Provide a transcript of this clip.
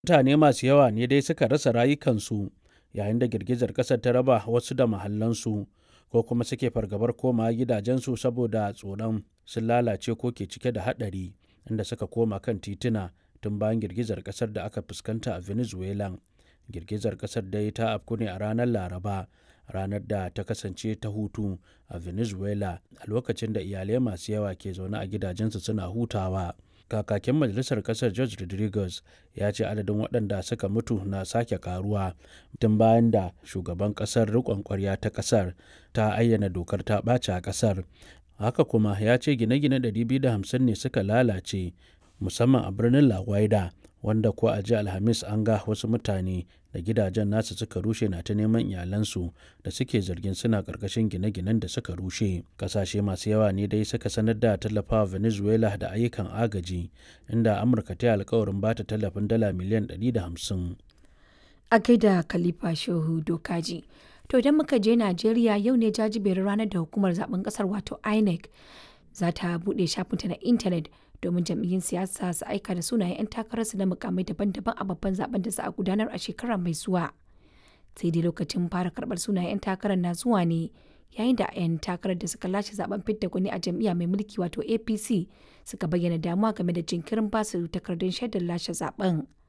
Mutane masu yawa ne dai suka rasa rayukansu yayin da girgizar ƙasar ta raba wasu da mahallansu ko kuma suke fargabar komawa gidajensu saboda tsoron sun lalace ko ke cike da haɗari inda suka koma kan tituna tun bayan girgizar ƙasar da aka fuskanta a Venezuela. Girgizar ƙasar dai ta afku ne a ranar Laraba, ranar da ta kasance ta hutu a Venezuela a lokacin da iyalai masu yawa ke zaune a gidajensu suna hutawa. Kakakin Majalisar Ƙasar George Rodriguez ya ce adadin waɗanda suka mutu na sake karuwa tun bayan da shugaban ƙasar riƙon ƙwarya ta ƙasar ta ayyana dokar ta ɓaci a ƙasar. Haka kuma ya ce gine-gine 250 ne suka lalace musamman a birnin La Guaira wanda ko a jiya Alhamis an ga wasu mutane da gidajen nasu suka rushe na ta neman iyalansu da suke zargin suna ƙarƙashin gine-ginen da suka rushe. Ƙasashe masu yawa ne dai suka sanar da tallafawa Venezuela da ayyukan agaji inda Amurka ta yi alkawarin ba ta tallafin dala miliyan 150. A gaida Khalifa Shehu Dokaji. To idan muka je Najeriya yau ne jajiberin ranar da hukumar zaben kasar wato INEC za ta buɗe shafinta na intanet domin jam'iyyun siyasa su aika da sunayen 'yan takararsu na mukamai daban-daban a babban zaben da za a gudanar a shekara mai zuwa. Sai dai lokacin fara karɓar sunayen 'yan takarar na zuwa ne yayin da 'yan takarar da suka lashe zaben fidda gwani a jam'iyya mai mulki wato APC suka bayyana damuwa game da jinkirin basu takardun shaidar lashe zaben.